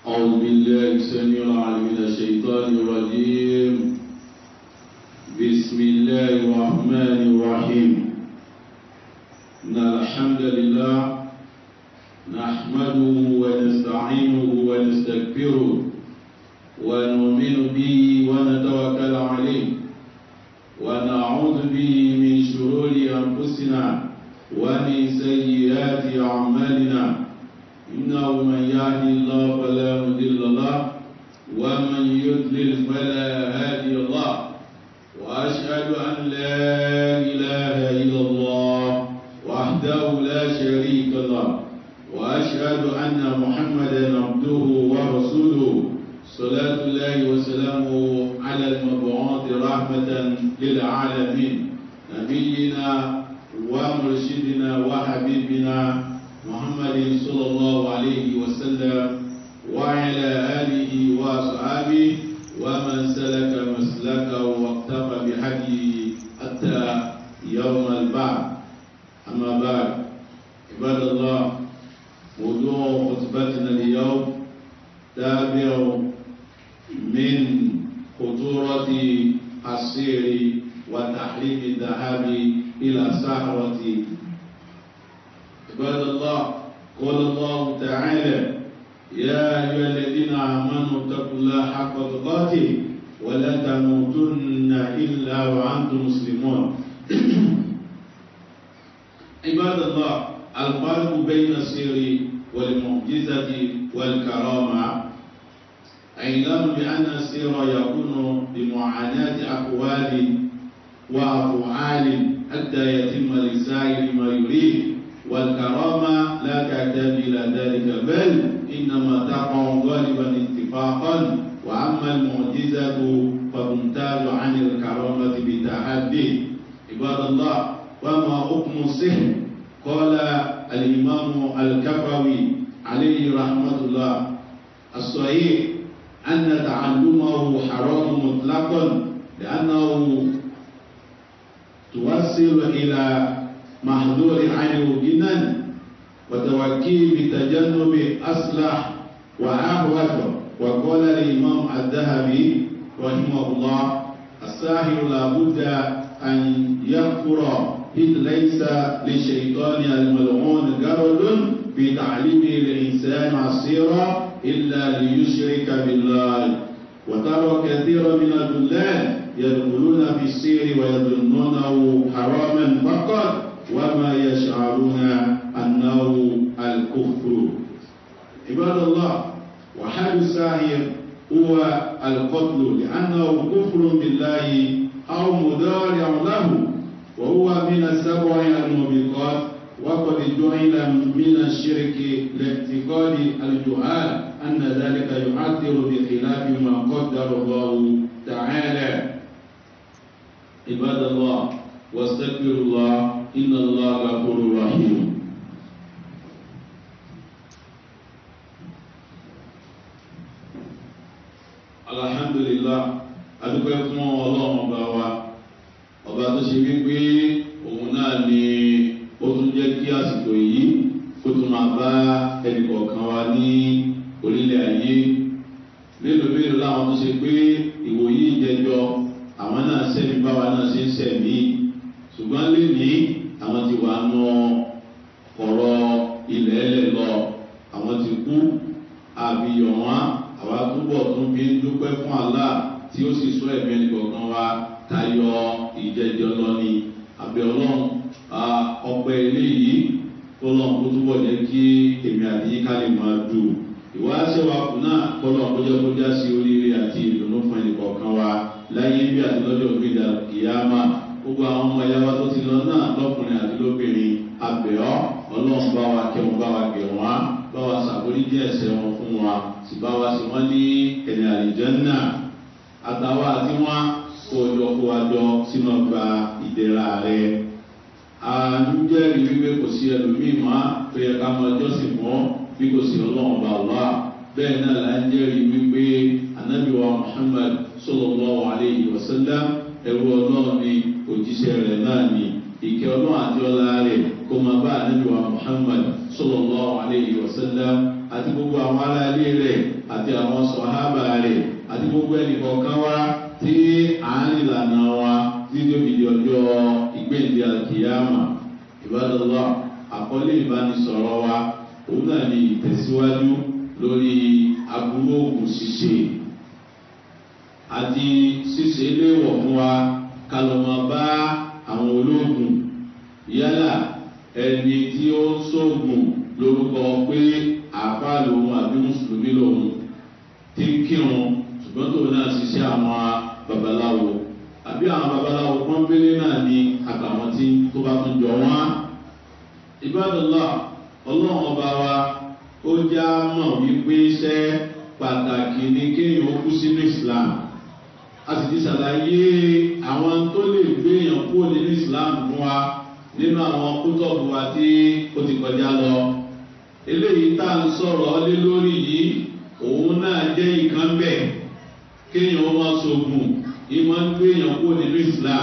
أعوذ بالله السميع العليم من الشيطان الرجيم بسم الله الرحمن الرحيم إن الحمد لله نحمده ونستعينه ونستغفره ونؤمن به ونتوكل عليه ونعوذ به من شرور أنفسنا ومن سيئات أعمالنا إنه من يهد الله فلا مضل له ومن يضلل فلا هادي له وأشهد أن لا إله إلا الله وحده لا شريك له وأشهد أن محمدا عبده ورسوله صلاة الله وسلامه على المبعوث رحمة للعالمين نبينا ومرشدنا وحبيبنا محمد صلى الله عليه وسلم وعلى آله وأصحابه ومن سلك مسلكه واقتفى بهديه حتى يوم البعث أما بعد عباد الله موضوع خطبتنا اليوم تابع من خطورة السير وتحريم الذهاب إلى سهرة عباد الله قال الله تعالى يا أيها الذين آمنوا اتقوا الله حق تقاته ولا تموتن إلا وأنتم مسلمون عباد الله الفرق بين السر والمعجزة والكرامة اعلم بأن السر يكون بمعاناة أقوال وأفعال حتى يتم لسائر ما يريد والكرامة لا تحتاج إلى ذلك بل إنما تقع غالبا اتفاقا وأما المعجزة فتمتاز عن الكرامة بتحدي عباد الله وما حكم السحر قال الإمام الكفوي عليه رحمة الله الصحيح أن تعلمه حرام مطلقا لأنه توصل إلى محظور عنه جنا وتوكيل بتجنب أصلح وأهوج وقال الإمام الذهبي رحمه الله الساحر لابد أن يكفر إذ ليس للشيطان الملعون غرض في تعليم الإنسان عصيرا إلا ليشرك بالله وترى كثيرا من الدلال يدخلون في السير ويظنونه حراما فقط وما يشعرون أنه الكفر عباد الله وحال الساهر هو القتل لأنه كفر بالله أو مضارع له وهو من السبع الموبقات وقد جعل من الشرك لاعتقاد الجهال أن ذلك يؤثر بخلاف ما قدر الله تعالى عباد الله واستغفر الله إن الله غفور رحيم alhamdulillah adúpẹ́ fún ọlọ́run ọba wa ọba tó ṣe wípé òun náà ni ó tún jẹ́ kí àsìkò yìí kó tún máa bá ẹnìkọ̀ọ̀kan wa ní orílẹ̀ ayé mélòó mélòó láwọn tó ṣe pé ìwòyí ìjẹjọ àwọn náà sẹ́mi báwa náà ṣe ń sẹ̀mí ṣùgbọ́n lèmi àwọn ti wà nù ọ̀rọ̀ ilẹ̀ ẹlẹ̀ lọ àwọn ti kú àbíyọ̀ wọn àwa túbọ̀ tún fi ń dúpẹ́ fún àlá tí ó sì sọ ẹ̀mí ẹnìkọ̀ọ̀kan wa tayọ ìjẹjọ lọ ni àbẹ̀ ọlọ́run ọpẹ́ eléyìí kọlọ́n kó túbọ̀ jẹ́ kí èmi àti yíká lè máa dù ìwà ṣẹ́wàkù náà kọlọ́n kó jẹ́ kó já sí oríire àti ìdùnnú fún ẹnìkọ̀ọ̀kan wa láyé bí àti lọ́jọ́ gbéga kìyàmá gbogbo àwọn ọmọ ìyá wa tó ti lọ náà lọkùnrin àti lóbìnrin abẹ́ọ́ ọlọ́run bá wa kẹwọn bá wa gẹ̀ wọ́n bá wa sàbórí díẹ̀ ẹsẹ̀ wọn fún wa sì bá wa sí wọ́n ní ẹ̀nì àlìjẹ́ náà àtàwọn àti wọn kó jọ kó wa jọ sínú ọgbà ìdẹ́ra rẹ̀ àdújẹ́rìí wípé kò sí ẹlòmíì mọ́ tó yẹ ká mọ ọjọ́sìn mọ́ bí kò sí ọlọ́run bá wà bẹ́ẹ̀ náà là ń jẹ́rìí wípé anábìwá muhammad sọlọ́lọ́ àlejò ọ̀sẹ́dá ẹ̀rù ọlọ́run ni òjíṣẹ́ rẹ̀ náà ni ìkẹ́ ọlọ́run àti ọlá rẹ̀ kó máa bá ànábì wa muhammad sallallahu alayhi wa sallam àti gbogbo àwọn ará ilé rẹ̀ àti àti àwọn sọ̀hábà rẹ̀ àti gbogbo ẹnìkọ̀ọ̀kan wá tí à ń ìlànà wa tí tó fi di ọjọ́ ìgbéǹde àkìyàmà ìbádọ́lá àkọlé ìbánisọ̀rọ̀ wa òun náà ní ìtẹ̀síwájú lórí aburú ògùn ṣíṣe àti ṣíṣe léwọ̀ fún wa kálọ̀mọ́ bá àwọn ológun yálà ẹni tí ó ń sóògùn lórúkọ pé àbá lòun àbí mùsùlùmí lòun tí ń kírun ṣùgbọ́n tó náà ṣiṣẹ́ àwọn babaláwo àbí àwọn babaláwo pọ́nbélé náà ní àtàwọn tí tó bá tún jọ wọ́n. ìbádọ́lá ọlọ́run ọba wa ó já mọ̀ wípé iṣẹ́ pàtàkì ní kéèyàn ó kú sínú islam a sì ti ṣàlàyé àwọn tó lè gbé èèyàn kúrò nínú islam fún wa nínú àwọn kútọ́ọ̀bù wa tí ó ti kọjá lọ eléyìí tá à ń sọ̀rọ̀ lé lórí yìí òun náà jẹ́ ìkan bẹ́ẹ̀ kéèyàn ó máa sọ̀gùn ìmọ̀ ń gbé èèyàn kúrò nínú islam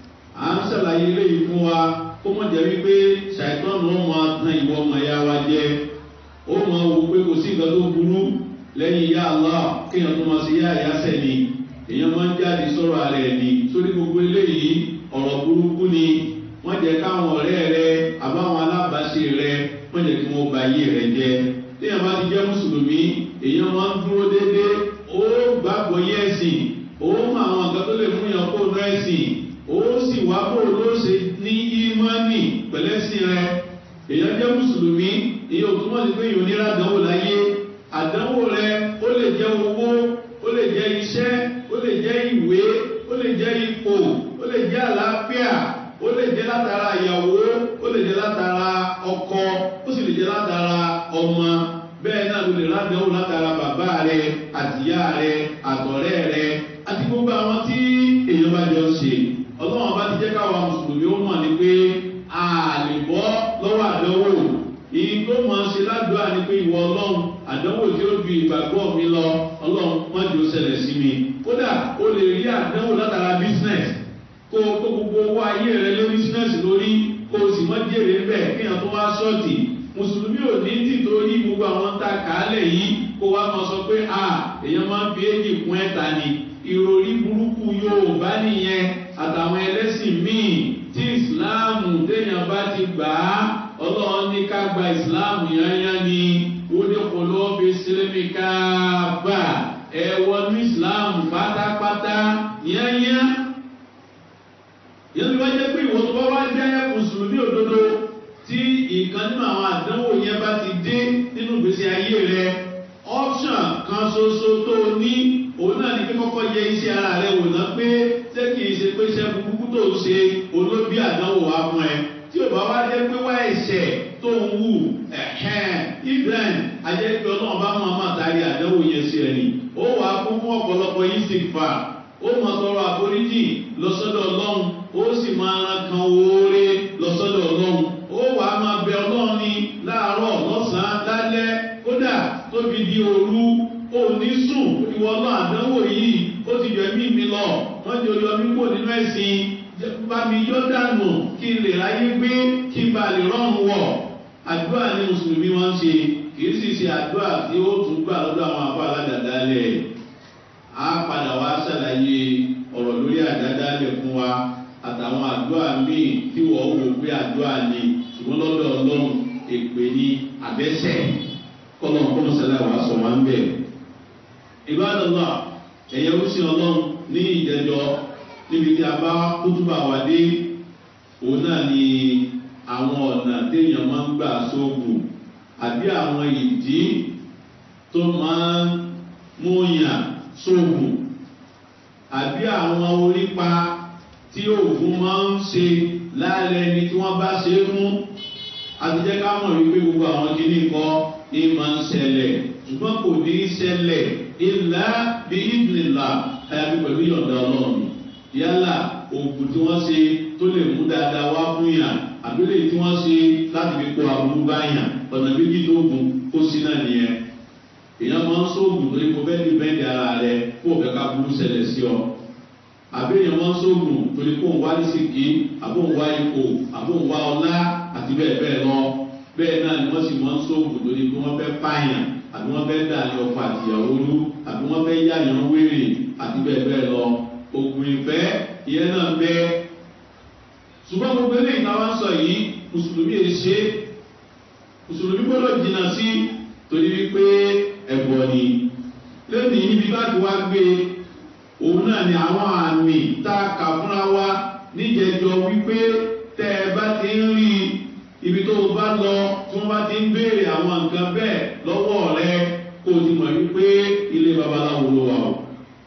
à ń ṣàlàyé eléyìí fún wa kó mọ̀ jẹ́ wípé ṣàìtọ́nù ó máa tan ìwọ ọmọ ẹ̀yà wa jẹ ó máa wò pé kò sí nǹkan tó burú lẹ́yìn ìyá allah kéèyàn tó máa ṣe yá ìyáṣẹ́ ni èèyàn máa ń jáde sọ̀rọ̀ ara ẹ̀ ni sórí gbogbo eléyìí ọ̀rọ̀ burúkú ni wọ́n jẹ́ káwọn ọ̀rẹ́ rẹ àbáwọn alábàáṣe rẹ wọ́n jẹ́ kí wọ́n ba ayé rẹ jẹ́ téèyàn bá ti jẹ́ mùsùlùmí èèyàn máa ń dúró déédéé ó gbàgbọ́ yé ẹ̀sìn ó mọ àwọn nǹkan tó lè mú yàn kó nú ẹ̀sìn ó sì wá bò ló ṣe ní ímánì pẹ̀lẹ́sìn rẹ èèyàn jẹ́ mùsùlùmí èyí ò túmọ̀ sí pé èèyàn onírà àdánwò láyé àdánwò rẹ ó lè jẹ́ owó ó lè jẹ́ iṣẹ́ ó lè jẹ́ ìwé ó lè jẹ́ ipò ó lè jẹ́ àlàáfíà ó lè jẹ́ látara ìyàwó ó lè jẹ́ látara ọkọ ó sì lè jẹ́ látara ọmọ bẹ́ẹ̀ náà ló lè ládàáwò látara bàbá rẹ àtìyá rẹ àtọ̀rẹ́ rẹ àti gbogbo àwọn tí èèyàn bá jọ ṣe ọlọ́run bá ti jẹ́ káwa mùsùlùmí ó mọ̀ ní pé a lè bọ́ lọ́wọ́ àdánwò èyí tó mọ̀ ṣe ládùúgbò ni pé ìwọ ọlọ́run àdánwò tí ó ju ìgbàgbọ́ mi lọ ọlọ́run má jò ṣẹlẹ̀ sí mi kódà o lè rí àdánwò látara business kó o kó gbogbo owó ayé rẹ lé business lórí kó o sì mọ́ jèrè bẹ́ẹ̀ kéèyàn tó wá ṣọ́ọ̀tì mùsùlùmí ò ní tìtorí gbogbo àwọn tá a kà á lẹ̀ yìí kó wá máa sọ pé a èèyàn máa ń fi éjì kún ẹ̀ta ni ìròrí burúkú yorùbá nìyẹn àtàwọn ẹlẹ́sìn míì tí ìsìláàmù téèyàn bá ti gbà á ọlọ́run ní ká gba ìsìláàmù yányá ni ó ní kò lọ́ọ́ fi sílẹ̀mì káàbà ẹ wọnú ìsìláàmù pátápátá yányá yẹn ló wá jẹ́ pé ìwọ́n tó bá wá jẹ́ mùsùlùmí òdodo tí ìkan nínú àwọn àdánwò yẹn bá ti dé nínú ìgbésí ayé rẹ option kan ṣoṣo tó o ní òun náà ní kí kọ́kọ́ yẹ iṣẹ́ ara rẹ wò ná pé ṣé kì í ṣe pé iṣẹ́ burúkú tó ń ṣe olóbi àdánwò wá fún ẹ tí ò bá wá jẹ́ pé wá ẹ̀ṣẹ̀ tó ń wù ibrahim ajẹ́pẹ́ ọlọ́run bá mọ̀ máa tari àdánwò yẹn sí ẹni ó wà á kún fún ọ̀pọ̀lọpọ̀ yìí sì fà ó mọ̀ tọrọ àforíjì lọ́sọ́dọ̀ ọlọ́run ó sì máa ran kan oore lọ́sọ́dọ̀ ọlọ́run ó wà á máa bẹ ọlọ́run ní láàárọ̀ lọ́sàn-án lálẹ́ kódà tóbi di òru òní sùn ìwọ náà àdánwò yìí ó ti yọ ẹ̀mí mi lọ wọ́n jọ yọ mí kó nínú ẹ̀sìn bá mi yọ dànù kí n lè ráyé gbé kí n bá lè rọrùn wọ̀ àdúrà ní mùsùlùmí wọn ń ṣe kì í sì ṣe àdúrà tí ó tún gbà lọ́dọ̀ àwọn àbá aládàáda lẹ̀ á padà wá ṣàlàyé ọ̀rọ̀ lórí àdáda lẹ̀ fún wa àtàwọn àdúrà míì tí wọ́n wò pé àdúrà ni ṣùgbọ́n lọ́dọ̀ ọlọ́run èpè ní àbẹ́sẹ̀ kọ́lọ́n kọ́mọ́sálà wàá sọ wọn bẹ́ẹ̀ ìbádọ́lá ẹ̀yẹ rúṣin ọlọ́run ní ìjẹjọ́ níbi tí a bá kútùbà wà dé òun náà ni àwọn ọ̀nà téèyàn máa ń gbà sóògùn àbí àwọn ìdí tó máa ń múyàn sóògùn àbí àwọn orípa tí òògùn máa ń ṣe láàrẹ ni tí wọ́n bá ṣe é fún àtijọ́ ká mọ̀ wípé gbogbo àwọn kìíní kan ní máa ń ṣẹlẹ̀ ṣùgbọ́n kò ní í ṣẹlẹ̀ ilà bí ìdìlà àyàfi pẹ̀lú yọ̀ǹda ọlọ́run yálà oògùn tí wọ́n ṣe tó lè mú dáadáa wá fún yàn àbílẹ̀ tí wọ́n ṣe láti fi kó aburú bá yàn ọ̀nà méjì tó gùn kó sí náà nìyẹn èèyàn máa ń sóògùn torí kò fẹ́ ní bẹ́ẹ̀ni ara rẹ kó o fẹ́ ká burú ṣẹlẹ̀ sí ọ àbí èèyàn máa ń sóògùn torí kó o wá ní sìkì àbó ń wá ipò àbó ń wá ọlá àti bẹ́ẹ̀ bẹ́ẹ̀ lọ bẹ́ẹ̀ náà ni wọ́n sì máa ń sóògùn torí kó wọ́n fẹ́ pààyàn àbí wọ́n fẹ́ dà ní ọkọ̀ àtìyàwó rú àbí wọ́n fẹ́ yáyàn wéré àti bẹ́ẹ̀ bẹ́ẹ̀ lọ ògùn ìfẹ́ ìyẹn náà bẹ́ẹ̀ ṣùgbọ́n gbogbo eléyìí táwa ń sọ yìí mùsùlùmí èyí ṣe mùsùlùmí gbọ́dọ̀ jìnnà sí torí wípé ẹ̀bọ̀ ni lónìí níbi bá ti wá gbé òun náà ni àwọn àmì tá a kà fúnra wa níjẹjọ wípé tẹ ẹ bá ti ń rí ibi tó o bá lọ tí wọ́n bá ti ń béèrè àwọn nǹkan bẹ́ẹ̀ lọ́wọ́ rẹ kó o ti mọ̀ wípé ilé babaláwo ló wà o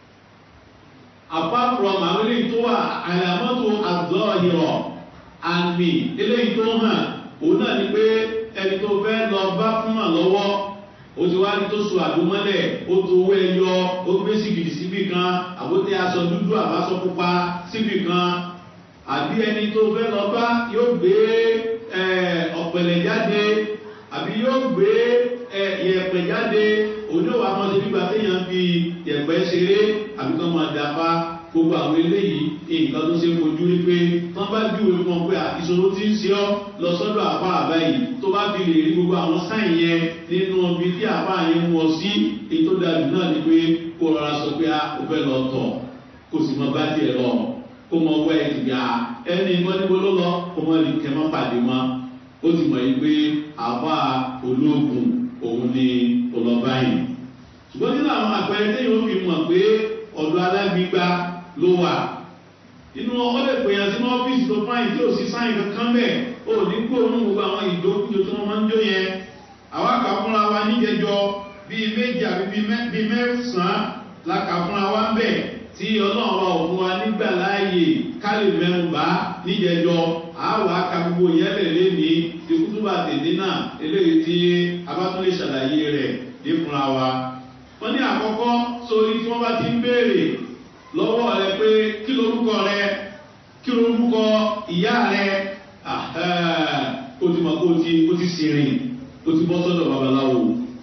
apart from àwọn eléyìí tó wà àyàmọ́tò àzọ́ọ̀hìrọ̀ àmì eléyìí tó hàn òun náà ni pé ẹni tó fẹ́ lọ bá fún hàn lọ́wọ́ ó ti wá ní tó so àdúmọ́lẹ̀ ó tó owó ẹyọ ó gbé sìgìdì síbì kan àbótí aṣọ dúdú àbáṣọ pupa síbì kan àbí ẹni tó fẹ́ lọ bá yóò gbé ọ̀pẹ̀lẹ̀ jáde àbí yóò gbé ìyẹ̀pẹ̀ jáde òní òwò àwọn ṣe gbígbà téèyàn fi yẹ̀pẹ̀ ṣeré àbí kán máa dàpá gbogbo àwọn eléyìí nǹkan tó ṣe fojú rí pé wọ́n bá júwe fún ọ pé ìṣòro tí ń ṣe ọ́ lọ sọ́dọ̀ àbá àbá yìí tó bá fi lè rí gbogbo àwọn sáyìn yẹn nínú ibi tí àbá yẹn mú ọ sí èyí tó dájú náà ni pé kó rọra sọ pé ó fẹ́ lọ tọ̀ kó sì mọ bá tiẹ̀ lọ kó mọ wẹ́ ẹ̀ tìgbà ẹni ìmọ̀ níbo ló lọ kó mọ lè kẹ́ mọ́ pàdé mọ́ ó ti mọ̀ yìí pé àbá ológun òun ni ọlọ́ba yìí ṣùgbọ́n nínú àwọn àpẹẹrẹ téèyàn ó fi mọ̀ pé ọ̀dọ̀ alágbígbá ló wà nínú ọlẹ́ pèèyàn sínú ọ́fíìsì tó fáyìn tí ò sí sáyìn kankan bẹ́ẹ̀ ó ní gbóòórùn gbogbo àwọn ìdókòjò tí wọ́n máa ń jó yẹn àwa kà fúnra wa níjẹjọ bíi méjì àbí bíi mẹ́sàn-án la kà fúnra wa ń bẹ̀ tí ọlọ́run wa ò fún wa nígbà láàyè ká lè mẹ́nu bá níjẹjọ àwa ka gbogbo yẹlẹ̀ lẹ́ni ìkútùbà tèdè náà eléyìí tí abátúlé ṣàlàyé rẹ̀ ní fúnra wa. wọ́n ní àkọ́kọ́ sórí tí wọ́n bá ti ń béèrè lọ́wọ́ rẹ pé kí lorúkọ rẹ kí lorúkọ ìyá rẹ o ti mọ̀ kó o ti o ti sìnrìn o ti bọ́ sọ́dọ̀ babaláwo.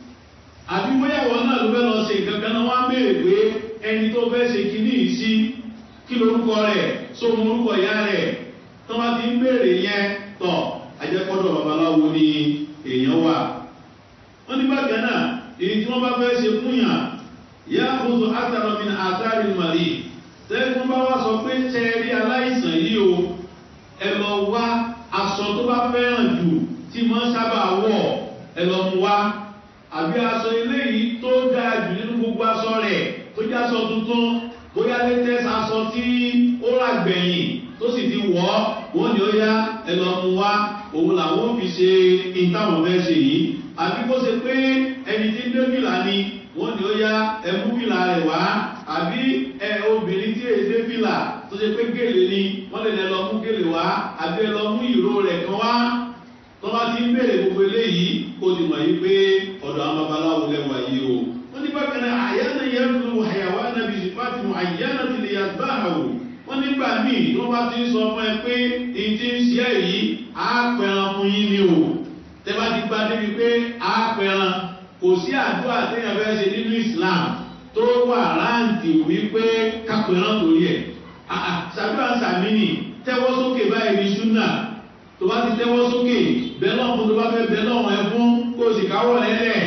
àbí bóyáwó náà ló fẹ́ lọ ṣe nǹkan kan náà wọ́n á béèrè pé ẹni tó fẹ́ ṣe kíní yìí sí kí lorúkọ rẹ sóhun orúkọ ìyá rẹ tó bá ti ń béèrè yẹn tọ̀ ajẹ́kọ́dọ̀ babaláwo ni èèyàn wà. wọ́n ní bákan náà èyí tí wọ́n bá fẹ́ ṣe fún yàn yá àkóso àtàrọ̀mí àtàrí màrí tẹ́lifún bá wá sọ pé tẹ́ẹ̀rí aláìsàn yìí o ẹ lọ wá aṣọ tó bá fẹ́ràn jù tí wọ́n sábà wọ̀ ẹ lọ mú wá àbí aṣọ eléyìí tó dáa jù nínú gbogbo aṣọ rẹ̀ tó jẹ́ aṣọ tuntun bóyá latest aṣọ tí ó rà gbẹ̀yìn tó sì ti wọ̀ ọ́ wọ́n ní ó yá ẹ lọ mú wá òun làwọn fi ṣe ìtàwọn fẹ́ ṣe yìí àbí kó ṣe pé ẹni tí ń dé fìlà ni wọ́n ní ó yá ẹmú fìlà rẹ̀ wá àbí ẹ obìnrin tí èdè fìlà tó ṣe pé gèlè ni wọ́n lè lọ mú gèlè wá àbí ẹ lọ mú ìró rẹ̀ kan wá tó bá ti ń bèrè gbogbo eléyìí kó ti mọ̀ yí pé ọ̀dọ̀ àwọn babaláwo lẹ́wà yìí o wọ́n ní bákan náà àyànà yẹn lu àyàwó ànàbì sípàtì mu àyànà ti lè yàgbá àwò wọ́n nígbà míì tó bá ti ń sọ fún ẹ pé ìdí ń ṣe yìí á pẹran fún yín ni o tẹ́ bá ti gba débi pé á pẹran kò sí àdúrà téèyàn fẹ́ ṣe nínú islam tó wà ráǹtì wípé kápẹ́rán torí ẹ̀ ṣàdúrà sàmínì tẹ́wọ́ sókè báyìí ní ṣúnà tó bá ti tẹ́wọ́ sókè bẹ́ẹ̀ náà fún tó bá fẹ́ bẹ́ẹ̀ náà ẹ fún kó o sì káwọ́ lẹ́lẹ̀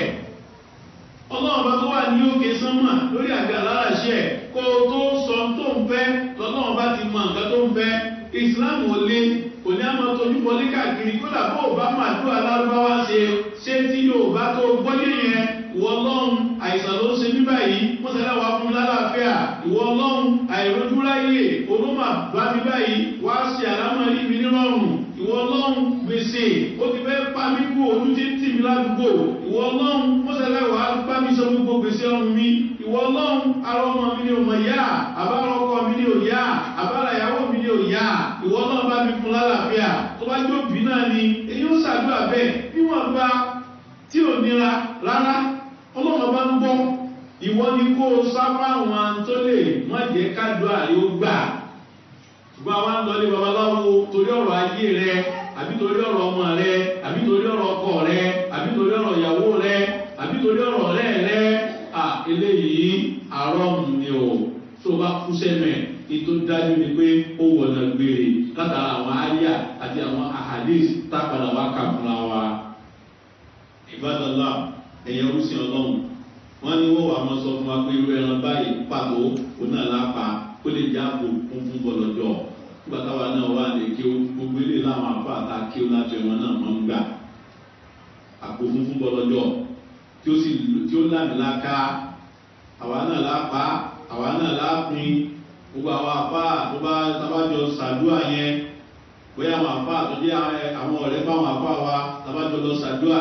ọlọ́run bá tó wà ní òkè sánmà lórí àga aláràṣẹ kó o tó sọ tó ń fẹ́ lọ́lọ́run bá ti mọ nǹkan tó ń fẹ́ islam ò lé kò ní àmọ́ tójú wọlé káàkiri kódà bó o bá máa dúró alárúbáwá ṣe ṣé tí yóò bá tó gbọ́yé yẹn ìwọ ọlọ́run àìsàn ló ń ṣe mí báyìí wọ́n ṣẹlẹ̀ wá fún lálàáfíà ìwọ ọlọ́run àìrójúráyè olómà bá mi báyìí wá ṣe àlámọ̀ yìí mi nírọ̀rùn ìwọ ọlọ́run gbèsè ó ti fẹ́ pa mí kú ojú tí ń tì mí ládùúgbò ìwọ ọlọ́run wọ́n ṣẹlẹ̀ wá bá mi sọ gbogbo gbèsè ọrùn mi ìwọ ọlọ́run ara ọmọ mi ni ò mọ̀ yá àbára ọkọ mi ni ò yá àbára ìyàwó mi ni ò yá ìwọ ọlọ́run bá mi fún lálàáfíà tó bá jó bí náà ni èyí ó ṣàdúrà bẹ́ẹ̀ bí wọ́n gba tí ò nira rárá ọlọ́run bá ń gbọ́ ìwọ ni kó o sá fáwọn tó lè má jẹ́ kádùá yóò gbà ṣùgbọ́n àwọn àlọ́lé babaláwo torí ọ̀rọ̀ ayé rẹ àbí torí ọ̀rọ̀ ọmọ rẹ àbí torí ọ̀rọ̀ ọkọ rẹ àbí torí ọ̀rọ̀ ìyàwó rẹ àbí torí ọ̀rọ̀ ọ̀rẹ́ rẹ à eléyìí àrọ́mù ni o tó bá kú sẹ́mẹ̀ ètò dájú ni pé ó wọ̀nà gbére látara àwọn àyà àti àwọn ahadis tápadà wá kà fúnra wa ìbádọ́lá ẹ̀yẹ rúṣin ọlọ́run wọ́n ní wọ́n wà mọ́ sọ fún wa pé irú ẹran báyìí pàtó òun náà lápá kó lè jẹ́ àpò kún fún bọ́lọ́jọ́ nígbà táwa náà wà lè kí ó gbogbo ilé láwọn àpá àta kí ó láti ẹ̀wọ̀n náà mọ́ ń gbà àpò fún fún bọ́lọ́jọ́ tí ó sì tí ó lámìláka àwa náà lápá àwa náà lápin gbogbo àwọn àpá tó bá tábàjọ sàdúà yẹn bóyá àwọn àpá tó jẹ́ àwọn ọ̀rẹ́ báwọn àpá wa tábàjọ lọ sàdúà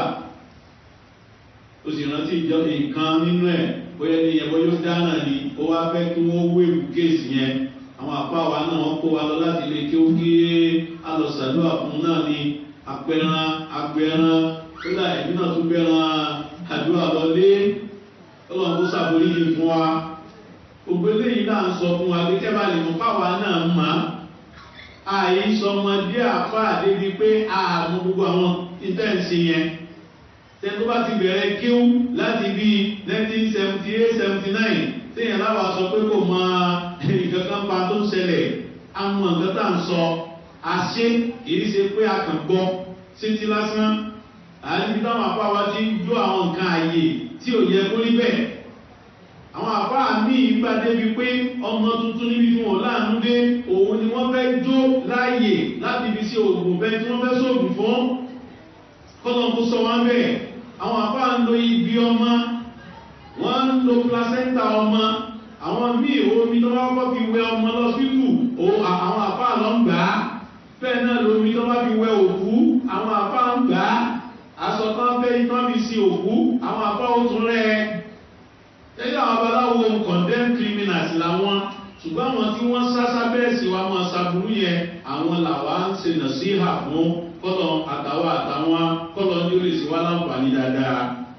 ó sì rántí ìjọ nǹkan nínú ẹ̀ bóyá ní ẹ̀bọ́ yóò dáná ni ó wá fẹ́ kí wọ́n wéwu kéèsì yẹn àwọn àpá wa náà wọ́n kó wa lọ láti lè kí ó kí alọ̀sàdúà fún náà ni apẹran agbẹran kódà ẹ̀mí náà tún gbẹran àdúrà lọlé ọlọ́run kó sàbórí yìí fún wa gbogbo eléyìí náà ń sọ fún wa pé kẹ́bà lè mú fáwa náà mà á àyè sọmọdé àfa àdébi pé àmú gbogbo àwọn ìtẹ́ǹsì yẹn tẹ́tọ́ bá ti bẹ̀rẹ̀ kíw láti bí nineteen seventy eight seventy nine téèyàn láwa sọ pé kò mọ nǹkan kan pa tó ń ṣẹlẹ̀ àwọn nǹkan tá à ń sọ àṣé kìí ṣe pé a kàn gbọ́ sétí lásán àyè táwọn àfa wa ti ń jó àwọn nǹkan àyè tí ò yẹ kó rí bẹ́ẹ̀ àwọn àbá mi ìgbà débi pé ọmọ tuntun níbi tí wọn láàánú dé òun ni wọ́n fẹ́ jó láàyè láti fi sí oògùn bẹ́ẹ̀ tí wọ́n fẹ́ sóògùn fún kọ́nà kó sọ wọn bẹ́ẹ̀ àwọn àbá ń lo ibi ọmọ wọ́n ń lo placenta ọmọ àwọn míì omi tó bá kọ́ fi wẹ ọmọ lọ síkù àwọn àbá lọ ń gbà á bẹ́ẹ̀ náà lomi tó bá fi wẹ òkú àwọn àbá ń gbà á aṣọ tán fẹ́ tán fi sí òkú àwọn àbá ó tún rẹ̀ ẹ́ ẹgbẹ́ àwọn babaláwo condemn criminals làwọn ṣùgbọ́n àwọn tí wọ́n sásá bẹ́ẹ̀ sí wa máa ṣàbùrú yẹn àwọn làwa ń ṣe nà sí hà fún kọ́lọ̀ àtàwọn àtàwọn kọ́lọ̀ ní ó lè ṣe wá láǹfààní dáadáa.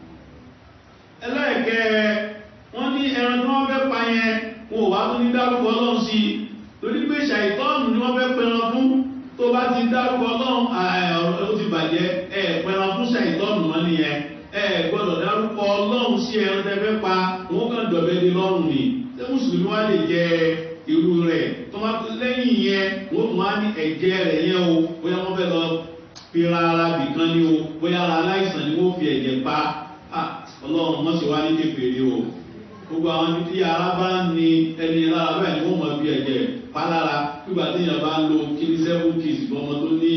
ẹlẹ́ẹ̀kẹ́ wọ́n ní ẹran tí wọ́n fẹ́ pa yẹn wọn ò wá tún ní dárúkọ ọlọ́run sí i torí pé ṣàìtọ́ọ̀nù ni wọ́n fẹ́ pẹran fún tó bá ti dárúkọ ọlọ́run ọ̀rọ̀ ó ti bàjẹ́ ẹ̀ pẹran fún ṣàìtọ́ọ̀nù mọ́ nìyẹn ẹ gbọ́dọ̀ dárúkọ ọlọ́run sí ẹran tẹ́fẹ́ pa wọ́n kàn dọ̀bẹ́ ní lọ́rùn ni ṣé mùsùlùmí wá lè jẹ irú rẹ̀ tó máa lẹ́yìn yẹn wọ́n tún wá ní ẹ̀jẹ̀ rẹ̀ yẹn o bóyá wọ́n fẹ́ lọ fi ra ara bìkan ni o bóyá ara aláìsàn ni wọ́n fi ẹ̀jẹ̀ pa ọlọ́run mọ̀ sí wá ní kékeré o gbogbo àwọn ibi tí ara bá ń ní ẹni lára bẹ́ẹ̀ ni wọ́n mọ̀ fi ẹ̀jẹ̀ pa lára nígbà tí èèyàn bá ń lo kiri seven kiss ọmọ tó ní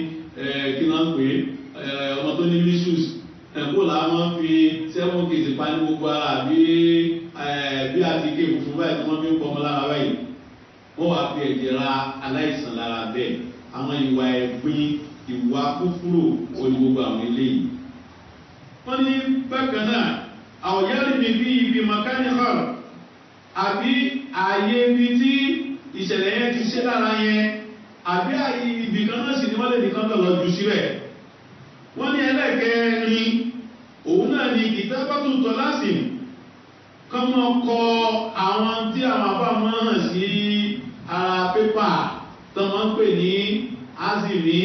kí náà ń pè é ọmọ tó ní measles ẹ̀kọ́ la máa ń fi seven kìsì pa ní gbogbo ara bí bí àtìké funfun báyìí tí wọ́n fi ń pọ̀ ọmọ lára báyìí wọ́n wá fi ẹ̀jẹ̀ ra aláìsàn lára bẹ́ẹ̀ àwọn ìwà ẹ̀gbin ìwà kúkúrò oní gbogbo àwọn eléyìí. wọ́n ní bákan náà àwòyárí mi bí ibi makani hall àbí ààyè ibi tí ìṣẹ̀lẹ̀ yẹn ti ṣe lára yẹn àbí ààyè ibì kan náà sì ni wọ́n lè nìkan lọ jù síbẹ̀ wọ́n ní ẹlẹ́gẹ̀ẹ́rin òun náà ni ìtẹ́bàtù tọ́lásìm kọ́mọ kọ àwọn tí àwọn àbá máa hàn sí ara pépà tó máa ń pè ní azimi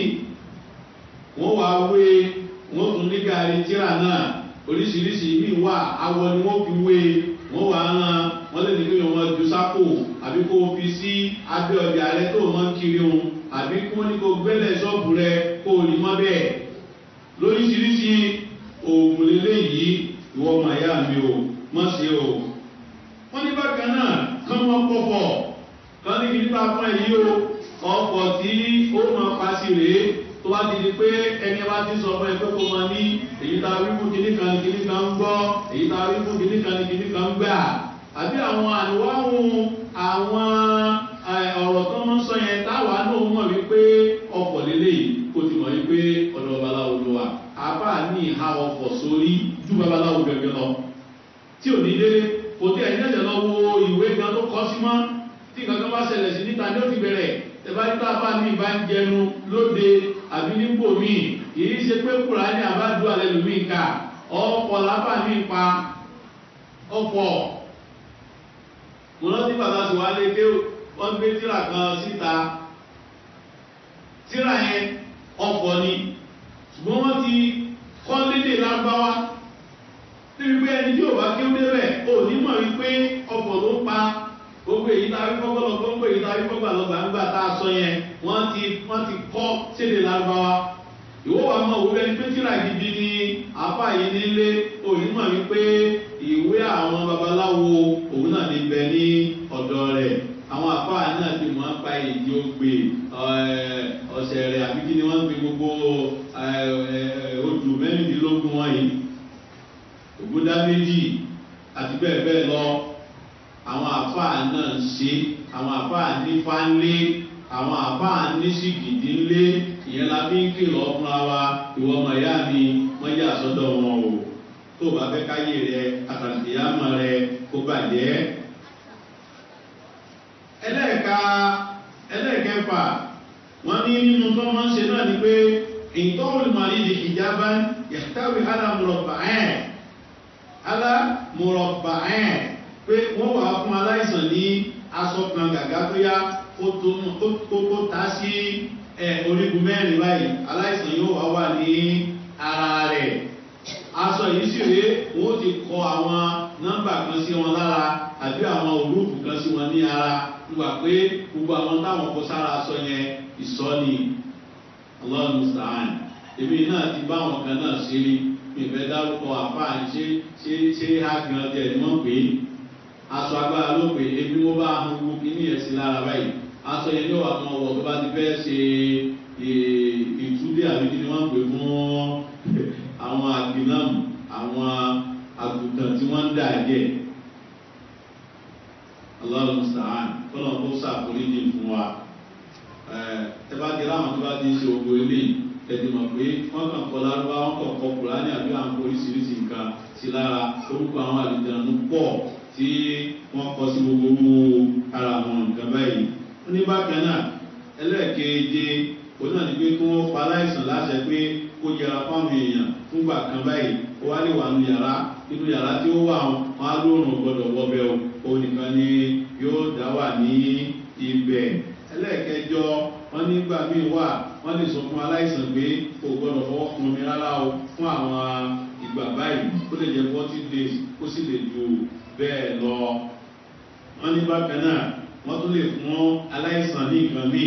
wọ́n wá wé wọ́n tún ní gàrí tíra náà oríṣiríṣi míì wà awọ ni wọ́n fi wé wọ́n wá rán wọ́n lè ní kí wọ́n ju sápò àbí kó o fi sí abẹ́ ọjà rẹ tó o máa ń kiri òun àbí kí wọ́n ní kó o gbẹ́lẹ̀ ṣọ́ọ̀bù rẹ kó o rí mọ́ bẹ́ẹ̀ lóríṣiríṣi oògùn lélẹ̀ yìí ìwọ ọmọ ìyá mi o mọ́ sí o wọ́n ní bákan náà kán wọ́n pọ̀pọ̀ kán ní kí nípa fún ẹ̀yí o ọkọ̀ tí ó mọ̀ pàṣẹ rèé tó wá ti di pé ẹni wá ti sọ fún ẹ pé kó mọ ní èyí tá a rí fún kìíní kan ní kìíní kan ń gbọ́ èyí tá a rí fún kìíní kan ní kìíní kan ń gbà àbí àwọn àníwáhùn àwọn ọ̀rọ̀ tó ń sọ yẹn táwa náà mọ̀ wípé ọkọ̀ lélẹ́yìí kó ti mọ̀ wípé ọ̀dọ̀ babaláwo ló wà àbá ní ìhà ọkọ̀ sórí ju babaláwo gẹ́gẹ́ lọ tí ò ní délé kò tí ẹ̀yìn ẹ̀jẹ̀ lọ wo ìwé gan tó kọ́ sí mọ́ tí kankan bá ṣẹlẹ̀ sí níta ní ó ti bẹ̀rẹ̀ tẹ̀báríta bá mi bá ń jẹnu lóde àbí nípò mi kìí ṣe pé kùránì àbájú alẹ́ lómi ká ọ̀pọ̀ lábà mi pa ọ̀pọ̀ mo rántí bàbá tí wàá lé ké wọ́n gbé tíra kan síta tíra yẹn ọ̀pọ̀ ni ṣùgbọ́n wọ́n ti kọ́ lédè lágbáwá níbi pé ẹni tí ò bá kí ó débẹ̀ ò ní mọ̀ wípé ọ̀pọ̀ ló pa gbogbo èyí tá a rí kọ́kọ́ lọ gbogbo èyí tá a rí kọ́kọ́ lọ gbàǹgbà tá a sọ yẹn wọ́n ti wọ́n ti kọ́ sédè lágbáwá ìwọ́ wa mọ̀ òwúrẹ́ ní pétírà gidi ní apá yìí nílé onímọ̀ wípé ìwé àwọn babaláwo òun náà ní bẹ ní ọ̀dọ̀ rẹ̀ àwọn àfáà náà ti mọ̀ pa èdè ògbè ọ̀sẹ̀ rẹ̀ àbí kí ni wọ́n ń pe gbogbo odù mẹ́rìndínlógún wọ̀nyí ògúndá méjì àti bẹ́ẹ̀ bẹ́ẹ̀ lọ àwọn àfáà náà ń ṣe àwọn àfáà ní fánlé àwọn àfáà ní sìgìdì ńlé ìyẹn la fi ń kìlọ̀ fúnra wa ìwọ ọmọ ìyá mi wọ́n yà sọ́dọ̀ wọn o tó o bá fẹ́ káyé rẹ àtàlùfíàmọ̀ rẹ kó bàjẹ́. ẹlẹ́ẹ̀ka ẹlẹ́ẹ̀kẹfà wọ́n ní nínú tó wọ́n ń ṣe náà ni pé ìtọ́wò ìmọ̀lì di ìjábá yàtàwé alámùrọ̀bà ẹ̀ alámùrọ̀bà ẹ̀ pé wọ́n wà fún aláìsàn ní aṣọ kan gàgá tó yá kó ta sí orígun mẹ́rin báyìí aláìsàn yóò wá wà ní ara rẹ̀ aṣọ yìí sì rèé wọ́n ti kọ àwọn nọ́mbà kan sí wọn lára àbí àwọn olóòfù kan sí wọn ní ara nígbà pé gbogbo àwọn táwọn kọ sára aṣọ yẹn ìsọ́ni ọlọ́run sàn èmi náà ti bá àwọn kan náà ṣe rí mi fẹ́ dárúkọ àfáà ṣe ṣe ṣe àgbọn tẹ̀ ni wọ́n pè é aṣọ agbára ló pè é ebi wọ́n bá ahọ́n gbogbo kíní ẹ̀ sí lára báyìí aṣọ yẹn ní wàá kan wọ̀ tó bá ti fẹ́ ṣe ìtúlẹ̀ àbí kí ni wọ́n pè fún àwọn àgbìnàmù àwọn àgùntàn tí wọ́n ń dà jẹ́ ọlọ́run sàn kọ́nà kó sàkóríjì fún wa ẹ bá di láwọn tó bá ti ń ṣe ògbó ilé ẹ̀dì mọ̀ pé wọ́n kàn kọ́ lárúbá wọ́n kàn kọ́ kùránì àbí àwọn oríṣiríṣi nǹkan sí lára orúkọ àwọn àlùjánu pọ̀ tí wọ́n kọ́ sí gbogbo ara àwọn nǹkan báyìí wọ́n ní bákan náà ẹlẹ́ẹ̀keje òun náà ni pé kí wọ́n pa aláìsàn láṣẹ pé kó yẹra fáwọn èèyàn fúngbà kan báyìí ó wá lè wà nù yàrá nínú yàrá tí ó wà wọn á lóòrùn gbọdọ̀ wọbẹ̀ o òun nìkan ni yóò dá wà ní ibẹ̀ ẹlẹ́ẹ̀kẹjọ wọn nígbà míì wà wọn lè sọ fún aláìsàn pé kò gbọdọ̀ fọwọ́ kun omi rárá o fún àwọn ìgbà báyìí ó lè jẹ forty days ó sì lè ju bẹ́ẹ̀ lọ wọn ní bákan náà wọn tún lè fún aláìsàn ní nǹkan míì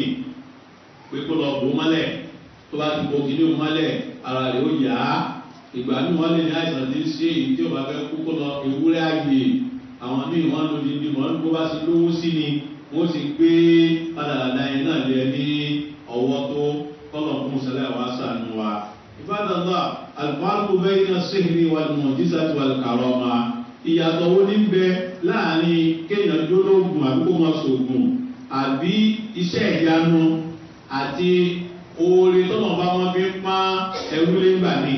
pé kó lọ bò mọ́lẹ̀ tó bá ti bo kìíní mọ́lẹ̀ ara rẹ̀ ó yá ìgbà míì wọ́n lè ní àìsàn tí ń ṣe èyí tí ó bá fẹ́ kú kó lọ ewúrẹ́ àgbè àwọn míì wọ́n lò ní ìdìmọ̀ ní bó bá ti lówó sí ni wọ́n ti gbé padàdà yẹn náà lé ní ọwọ́ tó kọ́lọ̀ fún sẹlẹ̀ wá sànù wa. ìbátan náà alùpàlù bẹ́ẹ̀ iná sèhìrì wà ní mọ̀jísà tí wà kàrọ̀ ma ìyàtọ̀ wo ní bẹ láàrin kéèyàn jólóògùn àbí kó máa sògùn àbí iṣẹ́ ìyanu àti oore tọ́nà bá wọn fi pa ẹrú lẹ́gbà ní.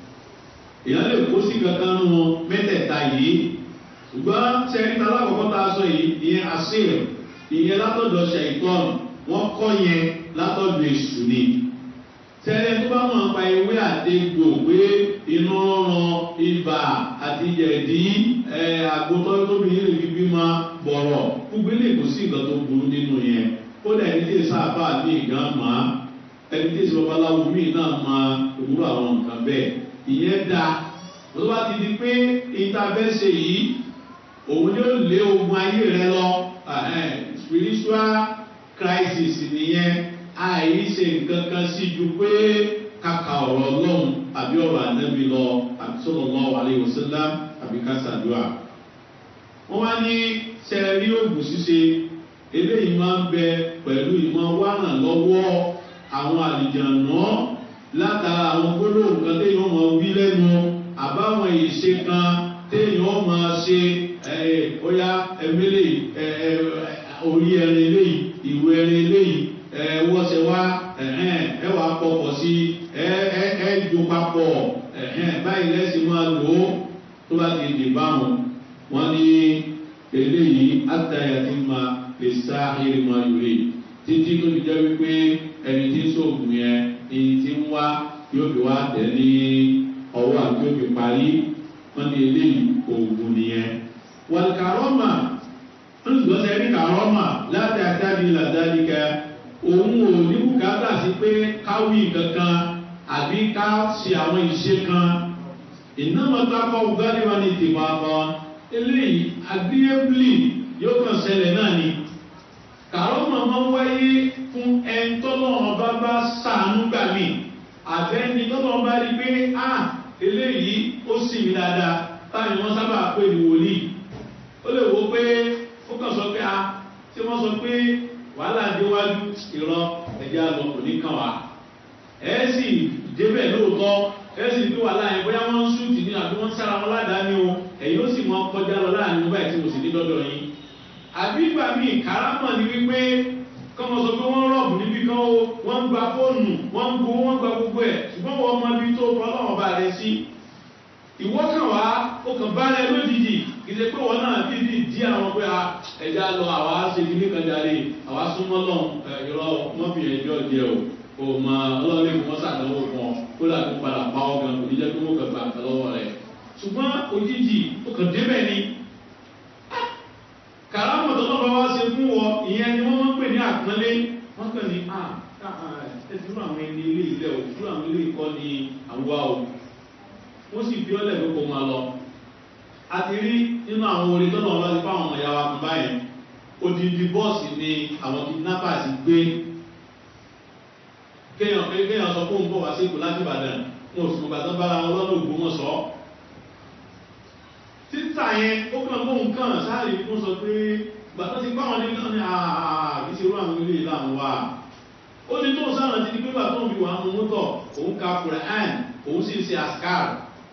èèyàn lè kó sí kankan nù mẹ́tẹ̀ẹ̀ta yìí ṣùgbọ́n sẹ́ríta alákọ̀ọ́kọ́ tá a sọ yìí ìyẹn àṣírí ìyẹn látọ̀dọ̀ ṣẹ̀ìtọ́nù wọ́n kọ́ yẹn látọ̀dọ̀ èṣù ni. sẹ́rẹ̀ tó bá wọn pa ewé àtegbò pé inú ọ̀ràn ibà àti yẹ̀dí àgbótọ́ tóbi yìí lè fi bímọ bọ̀rọ̀ gbogbo ilé kò sí nǹkan tó burú nínú yẹn kódà ẹni tí sábà ní ìgán mọ́ ẹni tí ìṣòro babaláwo míì náà mọ òwúrọ̀ àwọn nǹkan bẹ́ẹ̀ ìyẹn da tó bá ti di pé ìtafẹ́sẹ̀ yìí òun yóò lé ogun ayé rẹ lọ spiritual crisis nìyẹn àìsè nǹkan kan sí ju pé kàkà ọ̀rọ̀ ọlọ́run àbí ọ̀rọ̀ ànábì lọ àbí sọ̀rọ̀ lọ́wọ́ àlẹ́ ìwòsílá àbí kásádùá. wọ́n wá ní sẹ́ẹ̀rí òògùn ṣíṣe eléyìí máa ń bẹ pẹ̀lú ìmọ̀ wánà lọ́wọ́ àwọn àlìjànà látara àwọn gbólóhùn kan téèyàn máa wí lẹ́nu àbáwọn ìṣe kan téèyàn máa ṣe ọ̀yá ẹ̀mẹ́lẹ̀ orí ẹrin eléyìí ìwé ẹrin eléyìí wọ́sẹ̀ wá ẹ wàá pọ̀pọ̀ sí ẹ jù papọ̀ báyìí lẹ́sìn máa lò ó tó bá ti dì báwọn wọ́n ní eléyìí àtàyà ti máa lè sá ìrìnà ìrè títí tó fi jẹ́ wípé ẹni tí ń sóògùn yẹn èyí tí ń wá yóò fi wá tẹ̀ ní ọwọ́ àti yóò fi parí wọ́n ní eléyìí oògùn nìyẹn. wọ́n kàrọ́mà ń gbọ́sẹ̀ ní kàrọ́mà láti àtàbí làdáríkà òun ò ní bùkátà sí pé káwí kankan àbí ká ṣe àwọn ìṣe kan ìnáwó gbáríwá ní tìmọ̀ àbọ̀ eléyìí agreeably yóò kàn ṣẹlẹ̀ náà ni kàrọ́mà máa ń wáyé fún ẹni tọ́lọ́run bá bá sàánú gbà mí àbẹ́ni tọ́lọ́run bá rí pé a eléyìí ó sì mí dáadáa táwọn wọn sábà pè ní wòlíì ó lè wo pé ó kàn sọ pé a tí wọ́n sọ pé wàhálà déwájú ìrọ ẹ̀jẹ̀ àlọ́ kò ní kàn wá ẹ̀ sì débẹ̀ lóòótọ́ ẹ̀ sì bí wàhálà yẹn bóyá wọ́n ń ṣúùtì ní àbí wọ́n ń sára wọn ládàá ni o ẹ̀yin ó sì mọ kọjá lọ láàrin báyìí tí mo sì ní dọ́dọ̀ yín àbí ìgbà míì káràmọ̀ ni wípé kọ́mọ sọ pé wọ́n rọ̀bù níbi kan o wọ́n ń gba fóònù wọ́n ń gbowó wọ́n ń gba gbogbo ẹ̀ ṣùgbọ́n wọ́n mọ ibi tó kọ́ lọ́wọ́ bá rẹ sí ìwọ kàn wá ó kàn bá rẹ lójijì ìṣe pé wọn náà bí bí dí àwọn pé a ẹja lọ àwa ṣe kíní kan jáde àwa súnmọ́ lọ ìrọ̀ mọ́bìnrin ẹjọ́ jẹ o kò mọ ọlọ́run lè mọ́ sàdánwò kan kó dà kó padà pa ọ́ gan kò ní jẹ́ pé wọ́n kàn gbà kan lọ́wọ́ rẹ̀ ṣùgbọ́n òjijì ó kàn débẹ̀ ni kàrámọ̀ tó lọ́ba wá ṣe fún wọ ìyẹn ni wọ́n máa ń pè ní àpọ́nlé wọ́n kàn ní à ẹ dúró àwọn ẹni ilé ilẹ̀ o dúró àwọn ilé ìkọ́ ni àwa o wọ́n sì fi ọ́lẹ̀ pé kó máa lọ. a ti rí nínú àwọn orin tó lọ́wọ́ láti fáwọn ọmọ ìyá wa kan báyìí odidi bọ́ọ̀sì ni àwọn kidnappers gbé kéèyàn pé kéèyàn sọ fún un bọ̀ wá sí ìkó láti ìbàdàn wọn ò sì mọ̀ gbàtàn bára wọn lọ́nà ògbómọ̀ṣọ́ títà yẹn ó kàn mọ́ nǹkan sáàrì fún sọ pé gbàtọ́ ti pàwọn ní náà ní ààbí ṣe rú àwọn ilé ìlànà wa ó ní tó sáàrì ti di pé bàtọ́ òbí wà mú mọ́tọ̀ òun ka quran òun sì ń ṣe ascar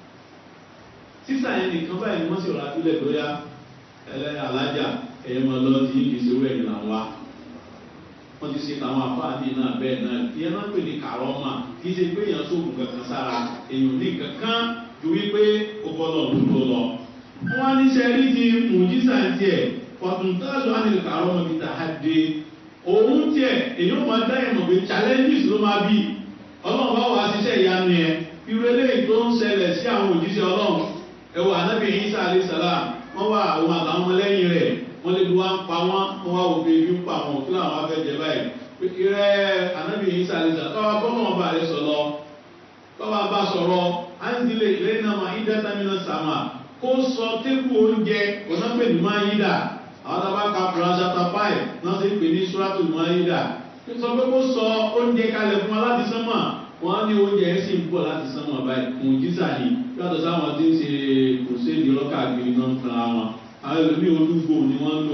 títà yẹn nìkan báyìí wọ́n sì rà sílẹ̀ lóyá ẹlẹ́ alájà ẹ̀yẹ mọ́ lọ tí kì í ṣe wẹ́ẹ̀ nìlànà wa wọ́n ti ṣe àwọn afáàdì náà bẹ́ẹ̀ náà ìyẹn náà pè ní kàrọ́mà kì í ṣe pé èèyàn sóògùn kankan sára èèyàn ní kankan ju wípé ó bọ́ lọ́ọ̀ ló lọ wọ́n ní sẹ́rí ti mùjísà tiẹ̀ fọ̀túntàṣù ànìkà ọmọ bíi tàhádé òun tiẹ̀ èyí ó máa dá ìmọ̀ pé challenges ló máa bí ọlọ́run bá wà ṣiṣẹ́ ìyanu yẹn irú eléyìí tó ń ṣẹlẹ̀ sí àwọn òjíṣẹ́ ọlọ́run ẹ̀wọ̀ ànábì Ìsá alayhi salam wọ́n wá àwọn àtàwọn ọmọlẹ́yìn rẹ̀ wọ́n lè wá ń pa wọ́n wọ́n wá òbí ibi ń pa wọn kí làwọn afẹ́ jẹ báyìí ìrẹ́ ànábì Ìsá alayhi salam káwá bọ́mọ̀ ọba rẹ̀ sọ̀rọ̀ káwá bá sọ̀rọ̀ áńdílé ìlẹ́yìn náà máa ń dẹ́ta nínú sàmà kó sọ tébù oúnjẹ onápè ní máyídà àwọn tàbá ka Quran chapter five náà sì pè ní suratul máyídà sọ pé kó sọ oúnjẹ kalẹ̀ fún wa láti sánmà wọ́n ní oúnjẹ ẹ̀ sì ń bọ̀ láti sánmà báyìí fún jísà ni yàtọ̀ sáwọn tí ń ṣe kò sí èdè ọlọ́kà àgbèrè náà fúnra wọn àwọn ẹlòmíì olúgbò ni wọ́n ń lò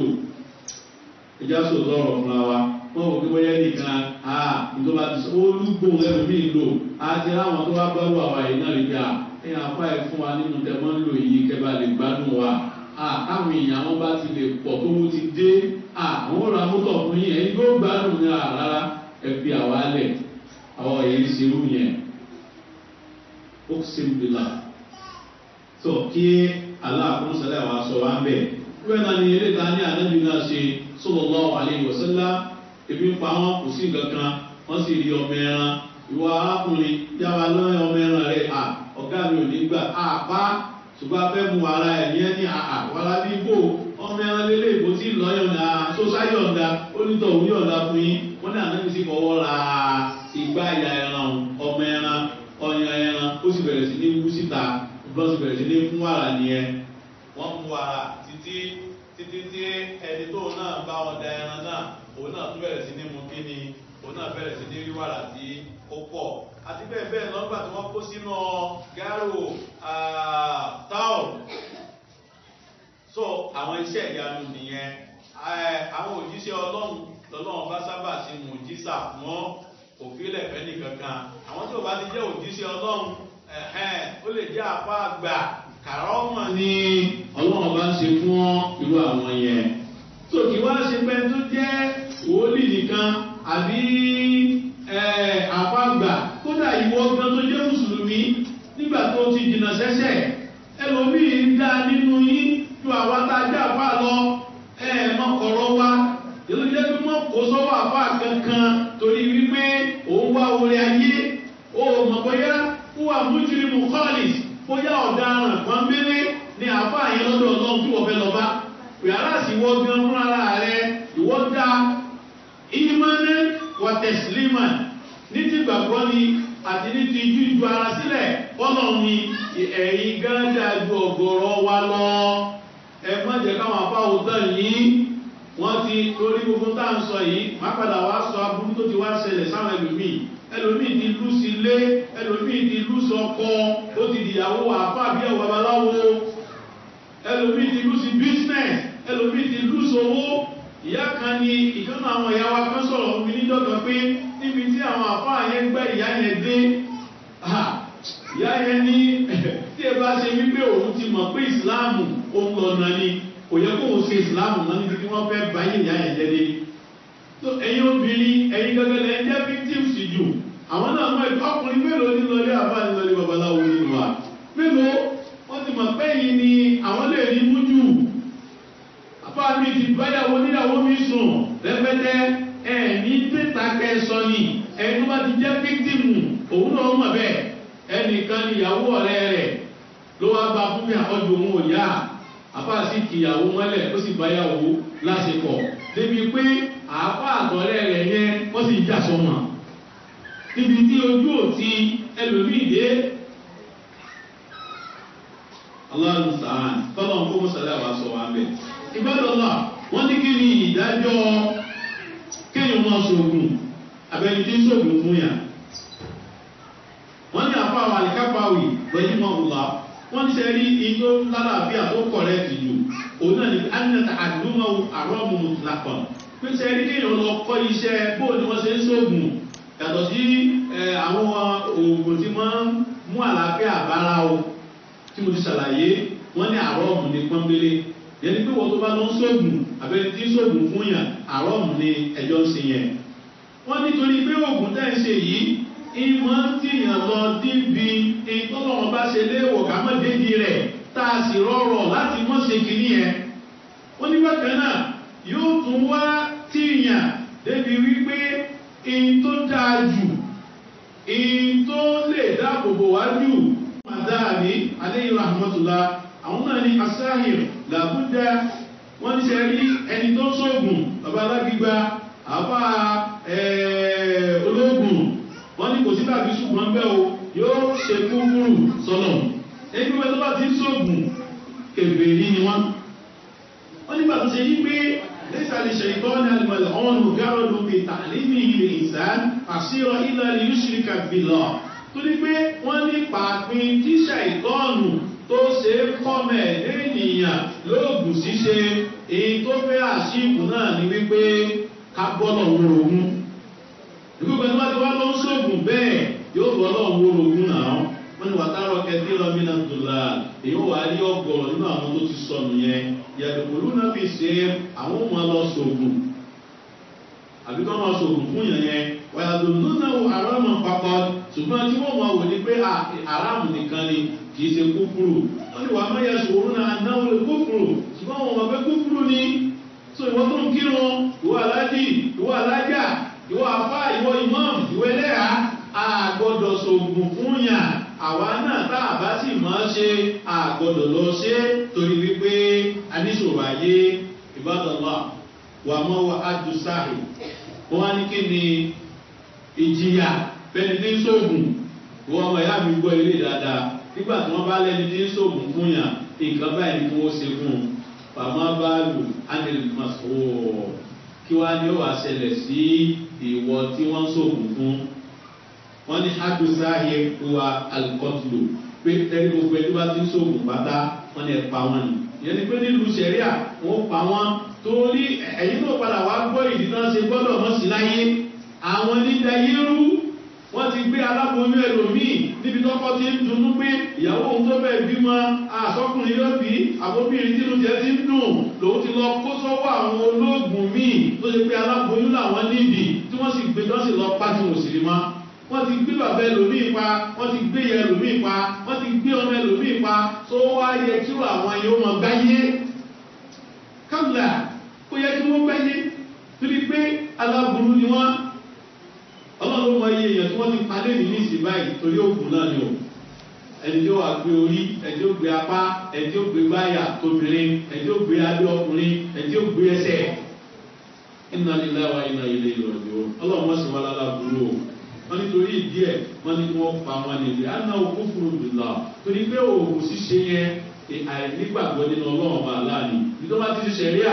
ìjà sòtọ́ ọ̀rọ̀ fúnra wa wọ́n wò pé bóyá nìkan ìjọba ti sọ olúgbò ẹlòmíì lò àti àwọn tó wá bá wà wáyé náà rí bí i ẹ̀yìn apá ẹ̀ fún wa nínú tẹ̀mọ́ ń lò yìí kẹba lè gbádùn wa káwọn èèyàn wọn bá ti lè pọ̀ tó wọ́n ti dé àwọn ọ̀rọ̀ amútọ̀ fún yín ẹ̀yin yóò gbádùn ní rárá ẹ fi àwa lẹ̀ àwọn èyí ṣerú yẹn ó ṣe ń bila tó kí aláàkúnṣẹlẹ̀ wa sọ wá ń bẹ̀ wíwẹ́ náà ni eré ta ní ànábì náà ṣe sallallahu alaihi wasallam ebi ń pa wọn kò sí nǹkan kan wọ́n sì rí ọmọ ẹran ìwọ arákùnrin yáwa lọ́yọ̀ ọmọ ẹran rẹ̀ à ọ̀gá mi ò ní gbà àpá ṣùgbọ́n afẹ́ mu ara ẹ̀ ní ẹni àwàlá bí bò ọmọ ẹran lélẹ̀ ìbò tí lọ́yọ̀ǹda sọ́sáyọ̀ǹda onítọ̀ òun yọ̀ǹda fún yín wọ́n ní àná sí fọwọ́ ra ìgbà ìyá ẹran ọmọ ẹran ọyàn ẹran ó sì bẹ̀rẹ̀ sí ní wú síta bọ́n sì bẹ̀rẹ̀ sí ní fún wàrà nìyẹn wọ́n mú wàrà títí títí tí ẹni tóun náà bá wọn da ẹran náà òun náà tún bẹ̀rẹ̀ sí ní mu kíni òun náà bẹ̀rẹ̀ sí ní rí wàrà tí ó pọ̀ àti bẹ́ẹ̀ bẹ́ẹ̀ lọ́gbà tí wọ́n kó sínú gáàrò táwọn so àwọn iṣẹ́ ìyanu nìyẹn àwọn òjíṣẹ́ ọlọ́run lọ́lọ́run bá sábà sí mùjísà fún òfìlẹ̀ fẹ́ni kankan àwọn tí ò bá ti jẹ́ òjíṣẹ́ ọlọ́run ó lè jẹ́ apá àgbà kàrọ́mọ̀ ni ọlọ́run bá ń ṣe fún irú àwọn yẹn tó kí wá ṣe pé tó jẹ́ wòlíì nìkan àbí àfàgbà kódà ìwọ gan tó jẹ́ mùsùlùmí nígbà tó ti jìnnà sẹ́sẹ̀ ẹlòmíì ń dá nínú yín ju àwa tá a jẹ́ àfa lọ ẹ mọ́kọ̀rọ̀ wa èló jẹ́ pé wọ́n kó sọ́wọ́ àfa kankan torí wípé òun wá orí ayé ó mọ̀ bóyá wúwà mújúrí mu kọ́ọ̀lì bóyá ọ̀daràn pọ́nbélé ni àfa yẹn lọ́dọ̀ ọlọ́run tí wọ́n fẹ́ lọ bá yàrá sì wọ́ gan fún ara rẹ ìwọ́ dá ìmọ̀nẹ́ wà tẹ̀sílímà ní ti gbàgbọ́ ni àti ní ti ju ìjọ ara sílẹ̀ bọ́lọ̀ ni ẹ̀yin gan dáa ju ọ̀gọ̀rọ̀ wa lọ ẹ má jẹ́ káwọn afáwò tán yìí wọ́n ti torí gbogbo tá à ń sọ yìí má padà wá sọ aburú tó ti wá ṣẹlẹ̀ sáwọn ẹlòmíì ẹlòmíì ti lù sí ilé ẹlòmíì ti lù sí ọkọ ó ti dìyàwó àfa àbí ẹwà babaláwo ẹlòmíì ti lù sí business ẹlòmíì ti lù sí owó ìyá kan ní ìjọba àwọn ìyá wa kan sọ̀rọ̀ fún mi níjọba pé níbi tí àwọn àfa yẹn gbẹ́ ìyá yẹn dé ìyá yẹn ní tí ẹ bá ṣe wípé òun ti mọ̀ pé ìsìláàmù òun lọ́nà ni kò yẹ kó òun ṣe ìsìláàmù náà níbi tí wọ́n fẹ́ báyìí ìyá yẹn jẹ́ dé tó ẹ̀yin obìnrin ẹ̀yin gẹ́gẹ́ lẹ́ jẹ́ victims jù àwọn náà mọ̀ ẹ̀kọ́ ọkùnrin mélòó ní lọlé àbá ní lọlé babaláwo nínú wa mélòó wọ́n ti mọ̀ pé yìí ni àwọn lè rí mú jù àbá mi ti báyàwó níyàwó mi sùn rẹpẹtẹ ẹ ní tètà kẹsàn ni ẹni wá ti jẹ́ victim òun náà mọ̀ bẹ́ẹ̀ ẹnìkan níyàwó ọ̀rẹ́ rẹ̀ ló wá bá fún mi àkọ́jú òun ò yá àbá sì kìyàwó mọ́lẹ̀ ó sì báyàwó lásìkò débi pé àáfà àtọ̀rẹ́ rẹ̀ yẹn wọ́n sì jà sọmọ níbi tí ojú òtí ẹlòmíì dé aláàlú sàn tọ́lọ̀ ń kó mọ́sálẹ̀ àwa sọ wa bẹ̀. ìbádọ́lá wọ́n ní kí ni ìdájọ́ kéèyàn máa sọ̀gùn abẹ́ni tí ń sọ̀gùn fún yà. wọ́n ní àfa àwọn àlìkápáwì lọ́yìn mọ́ ọ̀la wọ́n ní sẹ́rí ijó lálàáfíà tó kọ̀rẹ́ẹ̀tì jù òun náà ní anata àdúmọ̀ àrọ́mù mùtìlákọ̀ọ́ pèsè ẹni kéèyàn lọ kọ́ iṣẹ́ bó ni wọ́n ṣe ń sóògùn yàtọ̀ sí àwọn oògùn tí wọ́n ń mú àlàáfíà bára o tí mo ti ṣàlàyé wọ́n ní àrọ́ọ̀mù ní pọ́nbélé yẹni pé wọ́n tó bá lọ ń sóògùn àbẹ́ni tí ń sóògùn fún yàn àrọ́ọ̀mù ní ẹjọ́ ń ṣe yẹn. wọ́n nítorí pé oògùn tẹ́ ń ṣe yìí ìmọ̀ ń tìyàn lọ díbi ìtọ́lọ́wọ́n bá ṣe léèwọ̀ ká mọ̀ dédi rẹ̀ tá a sì rọrọ̀ láti mọ̀ ṣe kìíní yẹn. wọ́n ní bákan náà yóò tún wá tíyàn débi wípé in tó dáa jù in tó lè dáàbòbò wá jù madáàbí aléyìn rahmatullah àwọn náà ní asáhìr làbúdá wọ́n ní ṣe rí ẹni tó sóògùn bàbá alágbígba àbá ológun wọ́n ní kò sí tàbí ṣùgbọ́n bẹ́ o yóò ṣe kúkúrù sọ́nà ẹni pípẹ́ tó bá ti sóògùn kèbèrè ni wọ́n wọ́n nígbà tó ṣe yí pé lẹ́sà lè ṣe ìtọ́ni alìmọ̀lẹ́họ́nù gárọ̀dù bí tàlímì ilẹ̀ ìsán àṣírọ̀ ilẹ̀ yusrika billah tó ní pé wọ́n ní pàápín tíṣà ìtọ́nù tó ṣe kọ́mẹ̀ lẹ́yìnyàn lóògùn ṣíṣe èyí tó fẹ́ àṣìkù náà ní wípé ká bọ́lọ̀ wórogún ìgbìgbẹ́ tó bá ti wá lọ ń ṣògùn bẹ́ẹ̀ yóò bọ́lọ̀ wórogún náà wọ́n ní wàtárọ̀ kẹtí rọ́mìnà dùlà èyí wà á rí ọgọ́rọ̀ nínú àwọn tó ti sọnù yẹn yàtọ̀kọ̀lù náà fi ṣe àwọn ọmọ lọ sògùn àbí kọ́ máa sògùn fún yẹn yẹn wàyàtọ̀ nínú àrámù papọ̀ ṣùgbọ́n tí wọ́n máa wò ní pé àrámù nìkan ni kì í ṣe kúkúrú wọ́n ní wàá mẹ́yà ṣòro náà náwó lè kúkúrú ṣùgbọ́n wọn máa fẹ́ kúkúrú ni so ìwọ tó ń kírun ìwọ alájì ìwọ alájà ìwọ afá ìwọ imam ìwọ ẹlẹ́yà àgbọ̀dọ̀ sògùn fún yàn àwa náà tá a bá sì máa ṣe àgbọ̀dọ̀ lọ ṣe torí wípé aníṣòro ayé ìbádọ́lá wà mọ́ wa adùsáhì wọ́n wá ní kí ni ìjìyà fẹ́ni tí ń sóògùn wọ́n ọmọ ìyá mi gbọ́ ilé dáadáa nígbà tí wọ́n bá lẹ́ni tí ń sóògùn fún yàn nǹkan báyìí ni wọ́n ṣe fún un fàmà bá lù ánìlì masòwò kí wá ní ó wà ṣẹlẹ̀ sí ìwọ tí wọ́n ń sóògùn fún wọ́n ní adùsáhì wa alikọ́tùlù pé tẹ́lẹ̀ gbogbo ẹni bá ti ń sóògùn pátá wọ́n ní ẹ̀ pa wọ́n ni ìyẹn ni pé nílùú sẹ̀ríà wọ́n pa wọ́n torí ẹ̀yin náà padà wá gbọ́ ìdí náà ṣe gbọ́dọ̀ mọ́ sí láyé àwọn nígbà yẹ́rú wọ́n ti gbé aláboyún ẹlòmíì níbi tọ́kọ́ ti ń dunnú pé ìyàwó òun tó bẹ́ẹ̀ bímọ àsọkùnrin yóò bí àbóbìnrin tí lóúnjẹ ti ń dùn lòun ti lọ kó sọ́wọ́ àwọn olóògùn míì tó ṣe pé aláboyún làwọn níbi tí wọ́n sì gbé tán sì lọ pa tí wọ́n sì rí mọ́ wọ́n ti gbé bàbá ẹlòmíì pa wọ́n ti gbé ìyá ẹlòmíì pa wọ́n ti gbé ọmọ ẹlòmíì pa tó wá yẹ kí àwọn yóò mọ gbáyé kábìlà ó yẹ kí wọ́n gbáyé torí pé aláburú ni wọ́n ọlọ́run mọ iye èèyàn tí wọ́n ti palẹ̀ ní ní ìsìn báyìí torí òògùn náà ni o ẹni tí ó wà gbé orí ẹni tí ó gbé apá ẹni tí ó gbé báyà tóbìnrin ẹni tí ó gbé abẹ́ ọkùnrin ẹni tí ó gbé ẹsẹ̀ iná lílá wa iná ilé ìrọ̀jò ọlọ́run wọ́n sì wá lára burú o wọ́n nítorí ìdí ẹ̀ wọ́n ní kí wọ́n pa wọn níbi àná òkú fúru bìlà torí pé òògùn ṣíṣe yẹn àìnígbàgbọ́ nínú ọlọ́run ọba aláàní nítorí wọ́n ti ṣe ṣẹ̀ríà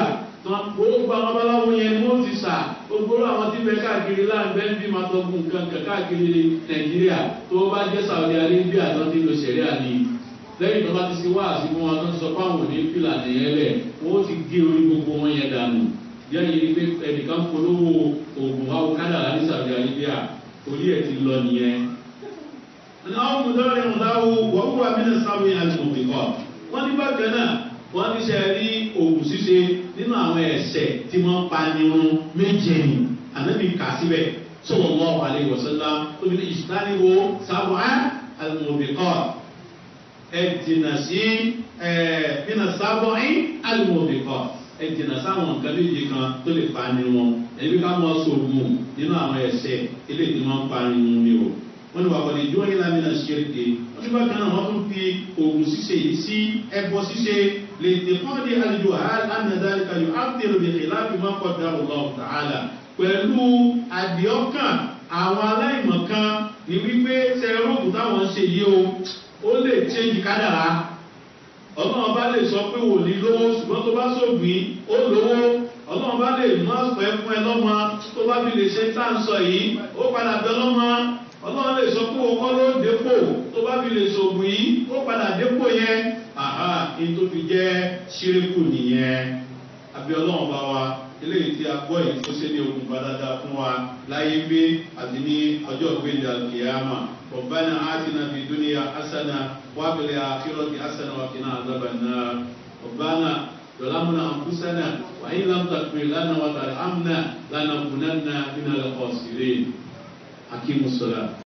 gbogbo àwọn babaláwo yẹn ni wọ́n ti sà gbogbo àwọn tí bẹ káàkiri láǹbẹ́ ń bí máa tọ́gùn nǹkan kan káàkiri nàìjíríà tó bá jẹ́ saudi arabia tó ti lo sẹ̀ríà ni lẹ́yìn tó bá ti ṣe wá àsìkò wọn tó ń sọ fáwọn òní fìlà nìyẹn lẹ̀ wọ́n ti gé orí gbogbo wọn yẹn dànù yẹ́nì ní pé ẹnìkan polówó oògùn awokádàrá ní saudi arabia orí ẹ̀ ti lọ nìyẹn. àwọn mùdọ́rin ọ̀dáwó wọ́n wà mílẹ̀ sáwé àti òmìnkọ́ wọ́n ní bákan náà wọ́n ní sẹ́ rí oògùn ṣíṣe nínú àwọn ẹ̀sẹ̀ tí wọ́n pa nírun méje ni ànábì kà síbẹ̀ sọ̀rọ̀ wọ́n wà lè wọ̀sánlá tóbi ní ìsìláníwó sáwọ́ àlùmọ̀bìkọ́ ẹ̀ jìnnà sí ẹ̀ nínú sáwọ́ àlùmọ̀bìkọ́ ẹ̀ jìnnà sáwọn nǹkan méje kan tó lè pa nírun ẹ̀bí ká mọ́ sóògùn nínú àwọn ẹ̀sẹ̀ eléyìí tí wọ́n pa nírun ni o wọ́n ní wà wọlé ìjọ yìí lámìnà ṣẹ́rìkè wọ́n ní bákan náà wọ́n tún fi oògùn ṣíṣe yìí sí ẹbọ ṣíṣe lè tè fún ọdí àlejò àánàdáríkà yóò áfẹ́rù bèèrè láti má kọ́ dá ọ̀la ọ̀tàhálà pẹ̀lú àdìọ́kàn àwọn aláìmọ̀kan ní wípé sẹ́rọ̀gùn táwọn ń ṣe yìí o ó lè ṣéǹjì kádàrá ọlọ́run bá lè sọ pé wò ní lówó ṣùgbọ́n tó bá sóògbìn ó lówó ọlọ́run bá lè má pẹ́ fún ẹ lọ́mọ tó bá fi lè ṣe tá à ń sọ yìí ó padà bẹ lọ́mọ ọlọ́run lè sọ pé òkọ́ ló dépò tó bá fi lè sògùn yìí ó padà dépò yẹn àhá ní tó fi jẹ́ ṣíríkù nìyẹn àbí ọlọ́run bá wa eléyìí tí a gbọ́ yìí tó ṣe ní okùn bá dáadáa fún wa láyé gbé àti ní ọjọ́ ìgbéǹde àkìyàmà ọ̀bánà àtìnà fi dúníyà asana wábìlẹ̀ àkírọ̀tì asana wàkínà àzábànà ọ̀bánà ظلمنا أنفسنا وإن لم تغفر لنا وترحمنا لنكونن من الخاسرين أقيموا الصلاة